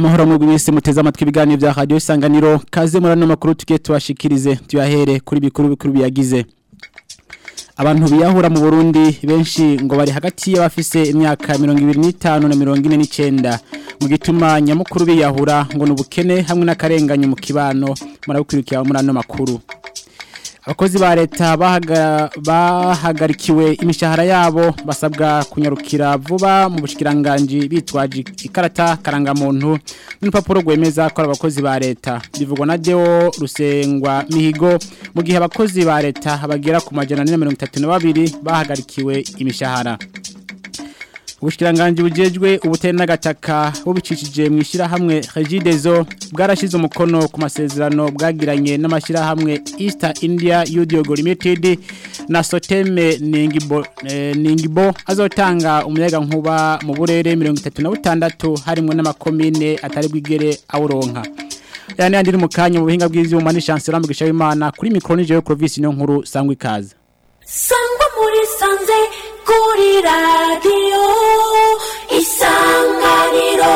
amahoro mu gwisi muteze amatwi ibiganiro bya radio isanganiro kaze muri ano makuru tugiye tubashikirize tuyahere kuri bikuru bikuru biyagize abantu biyahura mu Burundi benshi ngo bari hagati y'abafise imyaka 25 na 49 mu gituma nyamukuru biyahura ngo nubukene hamwe n'akarenganyo mu kibano murabukwirikira muri ano makuru abakozi ba leta bahagarikiwe imishahara yabo basabwa kunyarukira vuba mu bushikiranganje bitwaje ikarata karangamuntu n'urupapuro rwemeza ko ari abakozi ba leta bivugwa na Deo Rusengwa Mihigo mu gihe abakozi ba leta bagera ku majana 132 bahagarikiwe imishahara Ubushikiranganje bujejwe ubutene n'agataka bubicishije mu ishirahamwe Regidezo bwarashize umukono ku masezerano bwagiranye n'amashirahamwe East India Udiogo Limited na Soteme Ningibo eh, Ningibo azotanga umuyaga nkuba mu burere 36 harimo n'amakomine atari bwigere awuronka yani andiri mu kanya mu buhinga bw'ivyuma ni chancellor mugisha w'Imana kuri micro nije yo province no nkuru sangwa ikaze sangwa muri sanze kuri radiyo isanganiro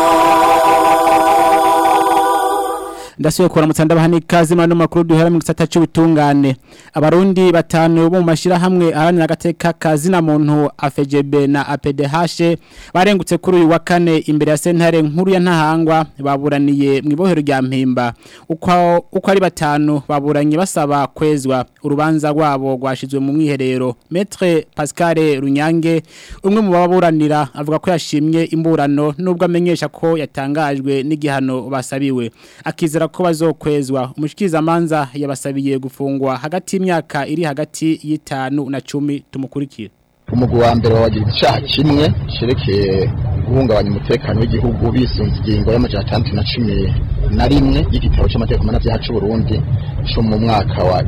ndasuye kora mutsanda bahani kazi mano makuru duhera mu gisata cy'ubutungane abarundi batanu bo mu mashira hamwe aharanira agateka kazi na muntu AFGB na APDH barengutse kuri uyu wa kane imbere ya sentare nkuru ya ntahangwa baburaniye mu ibohero rya mpimba uko uko ari batanu baburanye basaba kwezwa urubanza rwabo rwashizwe mu mwiherero Maître Pascal Runyange umwe mu baburanira avuga ko yashimye imburano nubwo amenyesha ko yatangajwe n'igihano basabiwe akizera ko bazokwezwa umushikiriza manza yabasabiye gufungwa hagati y'imyaka iri hagati y'itanu na cumi tumukurikira umugwi wa mbere wagira icyaha kimwe cerekeye guhungabanya umutekano w'igihugu bisunze ingingo y'amajana atandatu na cumi na rimwe y'igitabo cy'amategeko mpanabyaha cy'u Burundi cyo mu mwaka wa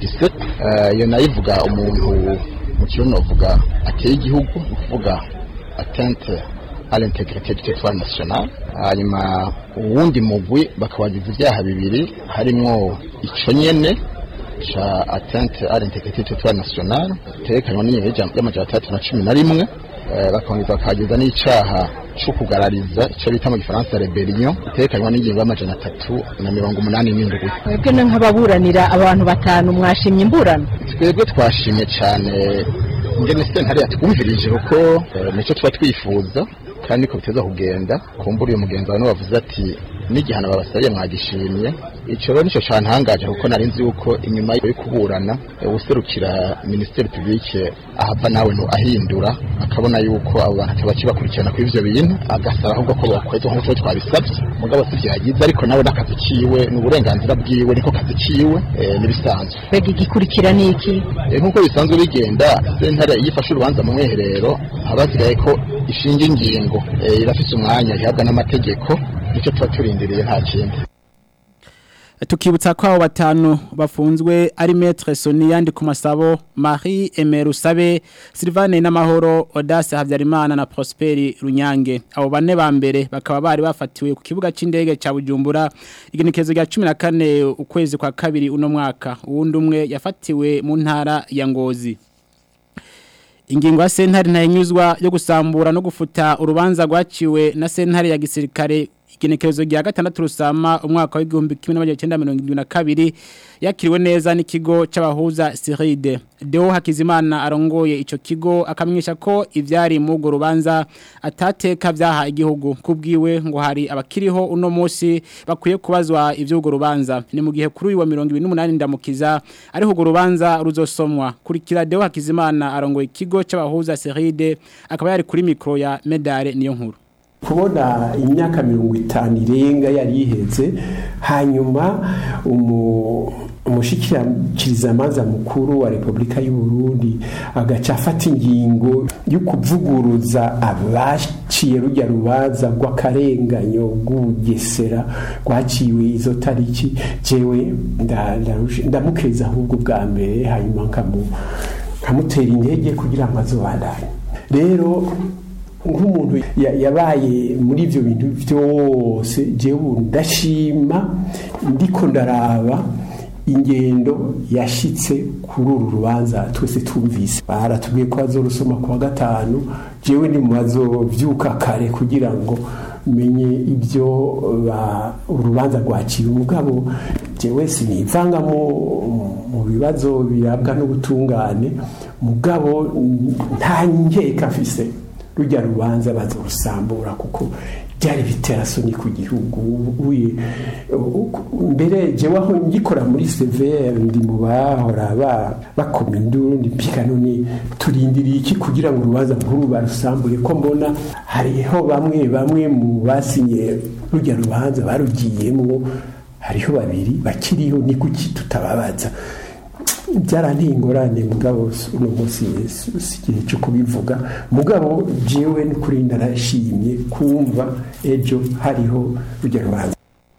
2017 iyo nayo ivuga umuntu mu kirundi bavuga ateye igihugu ni ukuvuga atente à l'intégrité du territoire national hanyuma uwundi mugwi bakabagiza ibyaha bibiri harimwo ico nyene ca atteinte à l'intégrité du territoire national terekanywa n'ingingo y'amajana atandatu na cumi na rimwe bakongeza bakagiza n'icaha co kugarariza ico bita mu gifaransa rebellion itekanywa n'ingingo y'amajana atatu na mirongo umunani n'indwi mwebwe nk'ababuranira abantu batanu mwashimye imburano twebwe twashimye cane ingene sentare yatwumvirije kuko nico tuba twifuza kandi niko biteza kugenda kumbura uyu mugenzi wawe bavuze ati n'igihano babasabiye mwagishimye icyo rero nicyo cantangaje kuko nari nzi yuko inyuma yo kuburana userukira ministeri publique ahava nawe no ahindura akabona yuko abo bantu bakibakurikirana kuri ivyo bintu agasaba ahubwo ko bakwezwa nk'uko twabisabye mugabo si vyagize ariko nawe n'akazi kiwe n'uburenganzira bwiwe niko kazi kiwe n'ibisanzwe mbega igikurikira ni iki nk'uko bisanzwe bigenda sentare iyo ifashe urubanza mu mwiherero haba hasigaye ko ishinga ingingo irafise umwanya ihabwa n'amategeko nicyo tuba turindiriye nta kindi tukibutsa ko abo batanu bafunzwe ari Maître Sonia ndi ku masabo Marie Emerusabe Sylvane n'amahoro Audace Havyarimana na Prosperi Runyange abo bane ba mbere bakaba bari bafatiwe ku kibuga c'indege ca Bujumbura igenekezo rya 14 ukwezi kwa kabiri uno mwaka uwundi umwe yafatiwe mu ntara ya Ngozi Ingingo ya sentare ntayinyuzwa yo gusambura no gufuta urubanza rwaciwe na sentare ya gisirikare igenekerezo rya gatandatu rusama umwaka w'igihumbi kimwe n'amajana icyenda mirongo irindwi na kabiri yakiriwe neza n'ikigo c'abahuza Siride Deo Hakizimana arongoye ico kigo akamenyesha ko ivyari mu go rubanza atateka vyaha igihugu kubwiwe ngo hari abakiriho uno munsi bakwiye kubazwa ivy'ugo rubanza ni mu gihe kuri uyu wa 28 ndamukiza ariho ugo rubanza ruzosomwa kurikira Deo Hakizimana arongoye ikigo c'abahuza Siride akaba yari kuri mikro ya Medare niyo nkuru kubona imyaka mirongo itanu irenga yari iheze hanyuma umushikirizamanza mukuru wa repubulika y'u Burundi agaca afata ingingo yo kuvuguruza abaciye rujya rubanza rw'akarenganyo rw'ubugesera rwaciwe izo tariki jewe ndamukeza ahubwo bwa mbere hanyuma nkamutera intege kugira ngo azobandanye rero nk'umuntu yabaye muri ibyo bintu byose jewe ndashima ndiko ndaraba ingendo yashitse kuri uru rubanza twese tumvise baratubwiye ko bazorusoma kuwa gatanu jewe ni mu bazovyuka kare kugira ngo menye ibyo ba- urubanza rwaciye umugabo jewe sinivanga mu mu bibazo birabwa n'ubutungane mugabo mm, nta nkeka afise rujya rubanza bazorusambura kuko byari biterasoni ku gihugu uye mbere jewe aho ngikora muri severe ndi mu bahora ba- bakoma induru ndi mpika none turindiriye iki kugira ngo urubanza nkuru barusambure ko mbona hariho bamwe bamwe mu basinye rujya rubanza barugiyemo hariho babiri bakiriho ni kuki tutababaza byaranteye ingorane mugabo uno munsi si si igihe cyo kubivuga mugabo jewe ni kuri narashimye kumva ejo hariho rujya rubanza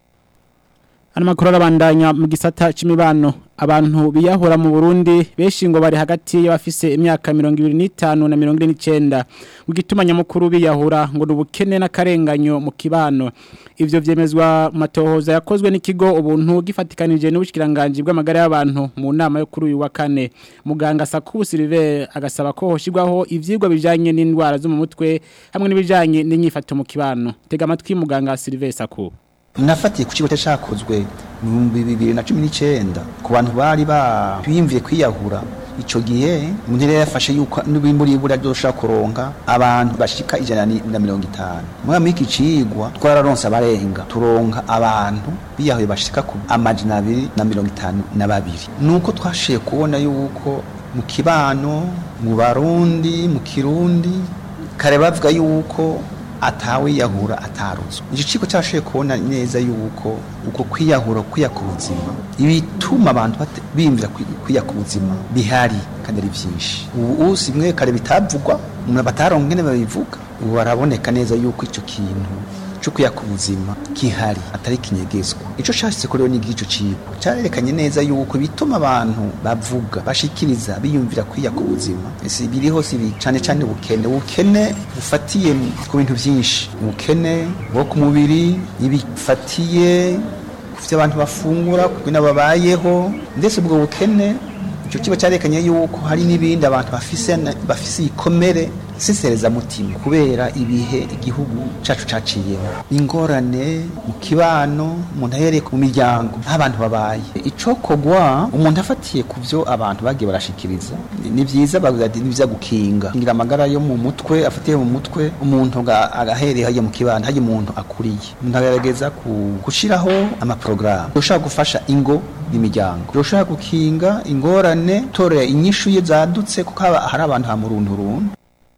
Ano makuru arabandanya mu gisata c'imibano abantu biyahura mu Burundi beshi ngo bari hagati y'abafise imyaka 25 na 29 mu gituma nyamukuru biyahura ngo nubukene n'akarenganyo mu kibano ivyo vyemezwa mu matohoza yakozwe n'ikigo ubuntu gifatikanije n'ubushikiranganje bw'amagara y'abantu mu nama yo kuri uyu wa kane muganga Sakubu Silver agasaba ko hoshigwaho ivyigwa bijanye n'indwara zo mu mutwe hamwe n'ibijanye n'inyifato mu kibano tega amatwi muganga Silver Sakubu nafatiye ku kigo cyakozwe mu bihumbi bibiri na cumi n'icyenda ku bantu bari biyumviye kwiyahura icyo gihe umuntu yari yafashe yuko n'ibimuri ibura byoshobora kuronka abantu bashika ijana ni- na mirongo itanu muri iki cigwa twararonse abarenga turonka abantu biyahuye bashika ku amajana abiri na mirongo itanu na babiri nuko twashiye kubona yuko mu kibano mu barundi mu kirundi kare bavuga yuko atawiyahura ataruzwa icyo kigo cyashoboye kubona neza yuko uko kwiyahura kwiya ku buzima ibituma abantu bate- biyumvira kwi- kwiya ku buzima bihari kandi ari byinshi ubu si bimwe kare bitavugwa umuntu bataronka ingene babivuga ubu baraboneka neza yuko icyo kintu cyo kwiya ku buzima gihari atari kinyegezwa icyo cyashyize kuri ni igico cyigo cyarerekanye neza yuko bituma abantu bavuga bashikiriza biyumvira kwiya ku buzima si biriho si bi- cyane cyane ubukene ubukene bufatiye ku bintu byinshi ubukene bwo ku mubiri ibifatiye ku byo abantu bafungura ku bintu babayeho ndetse ubwo bukene icyo kiba cyarekanye yuko hari n'ibindi abantu bafise na- bafise ikomere mutima kubera ibihe igihugu cyacu caciyemo ingorane mu kibano umuntu ahereye mu miryango aho abantu babaye icokogwa umuntu afatiye ku byo abantu bagiye barashikiriza ni- ni byiza bavuga ati ni byiza gukinga ngira amagara yo mu mutwe afatiye mu mutwe umuntu aga- agahereye hajya mu kibano hajya umuntu akuriye umuntu agerageza ku- gushiraho amaporogaramu yoshobora gufasha ingo n'imiryango yoshobora gukinga ingorane torera inyishu ye zadutse kuko haba- hari abantu hamurundurundu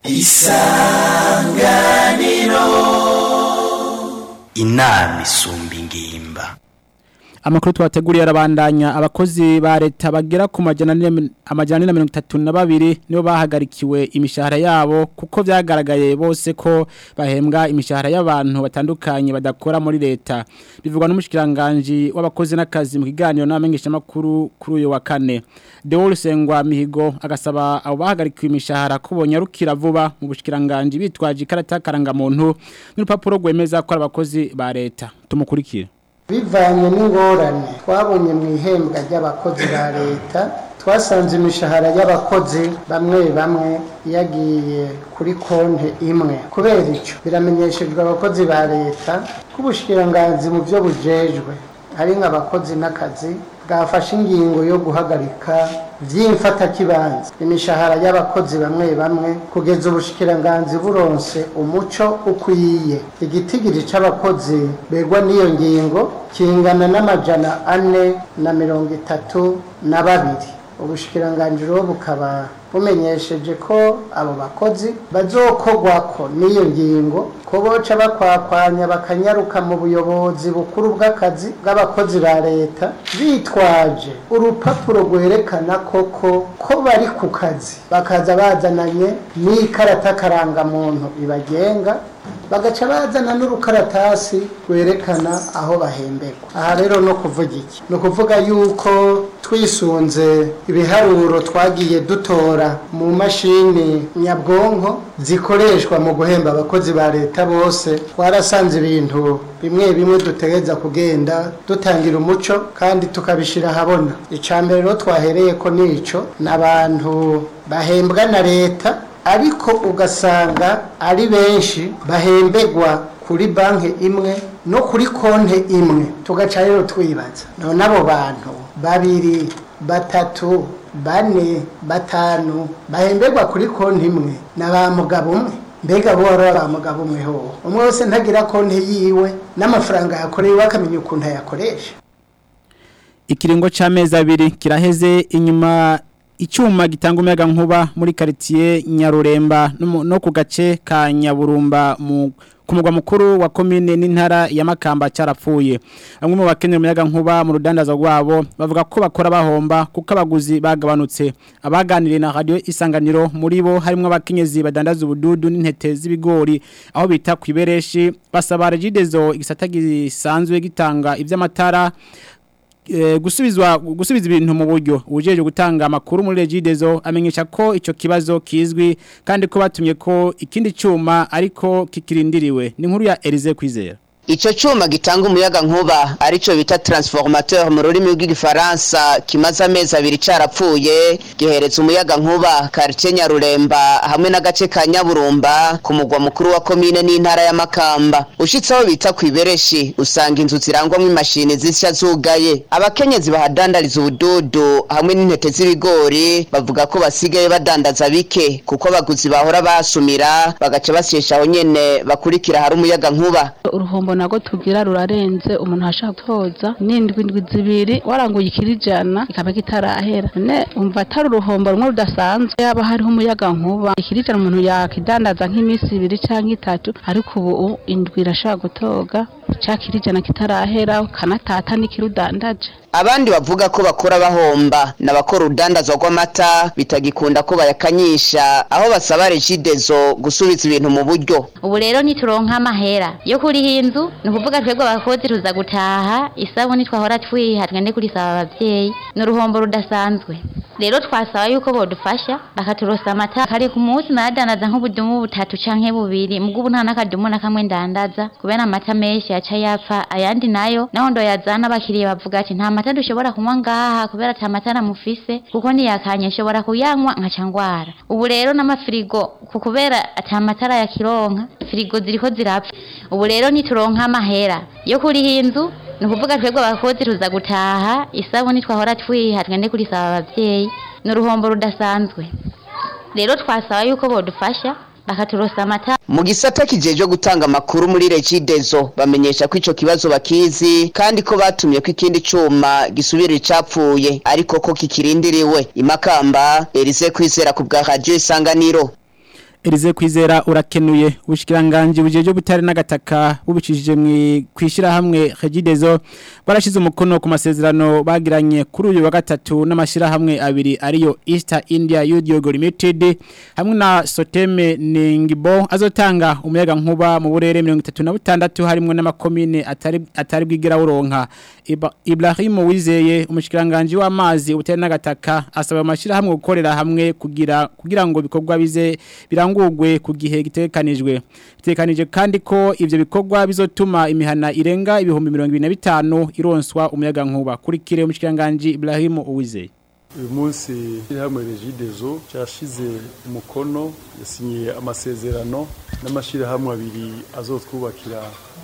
inama isumba ingimba Amakuru twateguriye arabandanya abakozi ba leta bagera ku majana ane- amajana ane na mirongo itatu na babiri nibo bahagarikiwe imishahara yabo kuko byagaragaye bose ko bahembwa imishahara y'abantu batandukanye badakora muri leta bivugwa n'umushikiranganje w'abakozi n'akazi mu kiganiro n'abamenyesha makuru kuri uyu wa kane Deol Sengwa Mihigo agasaba abo bahagarikiwe imishahara ko bonyarukira vuba mu bushikiranganje bitwaje ikarata karangamuntu n'urupapuro rwemeza ko ari abakozi ba leta tumukurikire bivanye n'ingorane twabonye mu ihembwa ry'abakozi ba leta twasanze imishahara y'abakozi bamwe bamwe yagiye kuri konti imwe kubera icyo biramenyeshejwe abakozi ba leta ko ubushikiranganzi mu byo bujejwe hari nk'abakozi n'akazi bwafashe ingingo yo guhagarika by'imfatakibanza imishahara y'abakozi bamwe bamwe kugeza ubushikiranganzi buronse umuco ukwiye igitigiri c'abakozi begwa n'iyo ngingo kingana n'amajana ane na mirongo itatu na babiri ubushikiranganji rero bukaba bumenyesheje ko abo bakozi bazokogwako n'iyo ngingo ko boca bakwakwanya bakanyaruka mu buyobozi bukuru bw'akazi bw'abakozi ba leta bitwaje urupapuro rwerekana koko ko bari ku kazi bakaza bazananye n'ikarata karangamuntu ibagenga bagaca bazana n'urukaratasi rwerekana aho bahemberwa aha rero no kuvuga iki ni ukuvuga yuko twisunze ibiharuro twagiye dutora mu mashini nyabwonko zikoreshwa mu guhemba abakozi ba leta bose twarasanze ibintu bimwe bimwe dutegereza kugenda dutangira umuco kandi tukabishyira ahabona icya mbere rero twahereye ko nico ni abantu bahembwa na leta ariko ugasanga ari benshi bahembegwa kuri banki imwe no kuri konti imwe tugaca rero twibaza none abo bantu babiri batatu bane batanu bahemberwa kuri konti imwe na ba mugabo umwe mbega bo wari ba mugabo umwe ho umwe wese ntagira konti yiwe n'amafaranga yakoreye bakamenya ukuntu ayakoresha ikiringo c'amezi abiri kiraheze inyuma icyuma gitanga umuyaga nkuba muri quartier Nyaruremba no mu- no ku gace ka Nyaburumba mu ku mugwa mukuru wa commune n'intara ya Makamba carapfuye bamwe mu bakeneye umuyaga nkuba mu rudandaza rwabo bavuga ko bakora bahomba kuko abaguzi bagabanutse abaganiriye na radio isanganiro muri bo harimo abakenyezi badandaza ubududu n'intete z'ibigori aho bita kwibereshi basaba regidezo igisata gisanzwe gitanga ivy'amatara eh, gusubizwa gusubiza ibintu mu buryo ujeje gutanga amakuru muri Regidezo amenyesha ko ico kibazo kizwi kandi ko batumye ko ikindi cyuma ariko kikirindiriwe ni nkuru ya Elize kwizera Ico cuma gitanga umuyaga nkuba arico bita transformateur mu rurimi rw'igifaransa kimaze amezi abiri carapfuye gihereza umuyaga nkuba quartier Nyaruremba hamwe n'agace ka Nyaburumba ku mugwa mukuru wa commune n'intara ya Makamba ushitse aho bita kwibereshi usanga inzu zirangwamwo imashini zisya zugaye abakenyezi bahadandariza ubududu hamwe n'intete z'ibigori bavuga ko basigaye badandaza bike kuko abaguzi bahora basumira bagaca basyesha aho nyene bakurikira hari umuyaga nkuba uruhombo nago tugira rurarenze umuntu ashaka gutoza n'indwi indwi zibiri waranguye ikirijana kikaba kitarahera none umva atari uruhombo rumwe rudasanzwe yaba hariho umuyaga nkuba ikirijana umuntu yakidandaza nk'iminsi ibiri cyangwa itatu ariko ubu indwi irashobora gutoga cya kirijana kitarahera kanatata n'ikirudandaje abandi bavuga ko bakora bahomba n'abakora urudandazwa rw'amata bitagikunda ko bayakanyisha aho basaba regidezo gusubiza ibintu mu buryo ubu rero nituronka amahera yo kuriha inzu ni ukuvuga twebwe abakozi tuza gutaha isabuni twahora twiha twende kurisaba abavyeyi ni uruhombo rudasanzwe rero twasaba yuko bodufasha bakaturosa amata kare ku munsi nadandaza nk'ubudumu butatu canke bubiri mugo ubu nta n'akadumu na kamwe ndandaza kubera amata menshi yaca yapfa ayandi nayo naho ndoyazana abakiriya bavuga ati nta mata dushobora kunywa ngaha kubera ata mata namufise kuko niyakanye nshobora kuyanywa nkaca ngwara ubu rero n'amafirigo ku kubera ata matara ya kironka firigo ziriko zirapfa ubu rero nituronka amahera yo kuriha inzu ni ukuvuga twebwe abakozi tuza gutaha isabuni twahora twiha twende kurisaba abavyeyi ni uruhombo rudasanzwe rero twasaba yuko bodufasha bakaturosa amata mu gisata kijeje gutanga amakuru muri regidezo bamenyesha ko ico kibazo bakizi kandi ko batumye ko ikindi cuma gisubira icapfuye ariko ko kikirindiriwe imakamba Elise kwizera ku bwa radio isanganiro Elize kwizera urakenuye ubushikiranganje bujeje butare n'agataka bubicishije mu kwishira hamwe Regidezo barashize umukono ku masezerano bagiranye kuri uyu wa gatatu n'amashira hamwe abiri ariyo East India Yogo Limited hamwe na Soteme Ningibo azotanga umuyaga nkuba mu burere 36 harimo n'amakomine atari atari bwigira uronka Iba- Ibrahim Wizeye umushikiranganje w'amazi ubutare n'agataka asaba amashira hamwe gukorera hamwe kugira kugira ngo bikorwa bize birangurwe ku gihe gitekanijwe bitekanije kandi ko ivyo bikorwa bizotuma imihana irenga ibihumbi 25 ironswa umuyaga nkuba kuri kire umushikiranganje Ibrahim Uwizeye uyu munsi hamwe regidezo cyashize umukono yasinyiye amasezerano n'amashyirahamwe abiri azotwubakira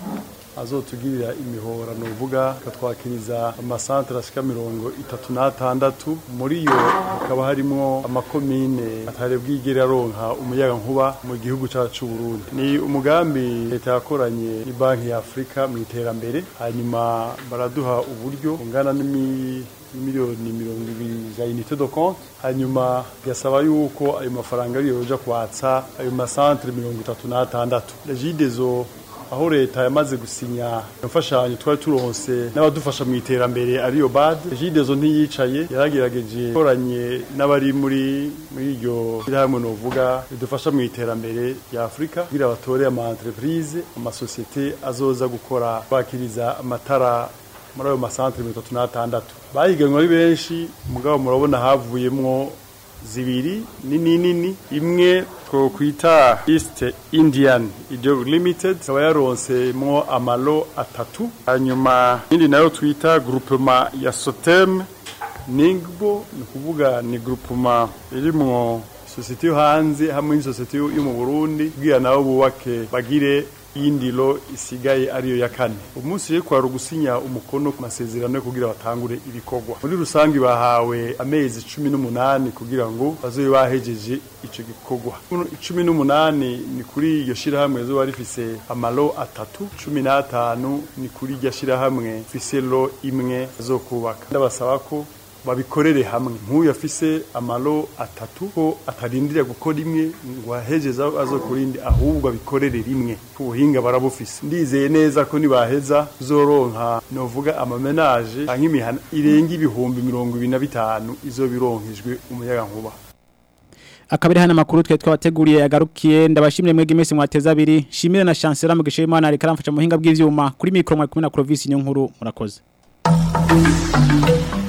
azotugirira imihora ni uvuga akatwakiriza amasantere ashika mirongo itatu n'atandatu muri yo hakaba harimo amakomine atari bwigere aronka umuyaga nkuba mu gihugu cyacu c'u Burundi ni umugambi leta yakoranye ni banki ya Afrika mu iterambere hanyuma baraduha uburyo bungana n'imi miliyoni mirongo ibiri za unité de compte hanyuma gasaba yuko ayo mafaranga ariyo yoja kwatsa ayo masantere mirongo itatu n'atandatu regidezo aho leta yamaze gusinya imfashanyo twari turonse n'abadufasha mu iterambere ariyo bad regidezo ntiyicaye yaragerageje ikoranye n'abari muri muri iryo shyirahamwe novuga ridufasha mu iterambere rya afurika kugira batore ama entreprise amasosiyete azoza gukora bakiriza amatara muri ayo masantere mirongo itatu n'atandatu bahiganwe ari benshi mugabo murabona havuyemwo zibiri nini nini imwe twokwita East Indian Ideo Limited ikaba yaronsemwo amalo atatu hanyuma indi nayo twita groupement ya Sotem Ningbo ni kuvuga ni groupement irimwo sosiyete yo hanze hamwe n'isosiyete yo mu Burundi kugira nabo bubake bagire iyindi lo isigaye ariyo ya kane umunsi rero kwari ugusinya umukono ku masezerano yo kugira batangure ibikorwa muri rusange bahawe amezi cumi n'umunani kugira ngo bazobe bahejeje ico gikorwa cumi n'umunani ni kuri iryo shirahamwe zoba rifise amalo atatu cumi n'atanu ni kuri iryo shirahamwe fise lo imwe zo kubaka ndabasaba ko babikorere hamwe nk'uyu afise amalo atatu ko atarindira gukora imwe ngo ahejeze azo kurindi ahubwo abikorere rimwe ubuhinga barabufise ndizeye neza ko nibaheza zoronka novuga amamenaje nk'imihana irenga ibihumbi mirongo ibiri na bitanu izo bironkejwe umuyaga nkuba akabiri hana makuru twe twabateguriye yagarukiye ndabashimire mwege mwese mwateza abiri shimire na chancellor mu gishe Imana ariko aramfasha muhinga bw'ivyuma kuri micro mwa 10 na Clovis nyonkuru murakoze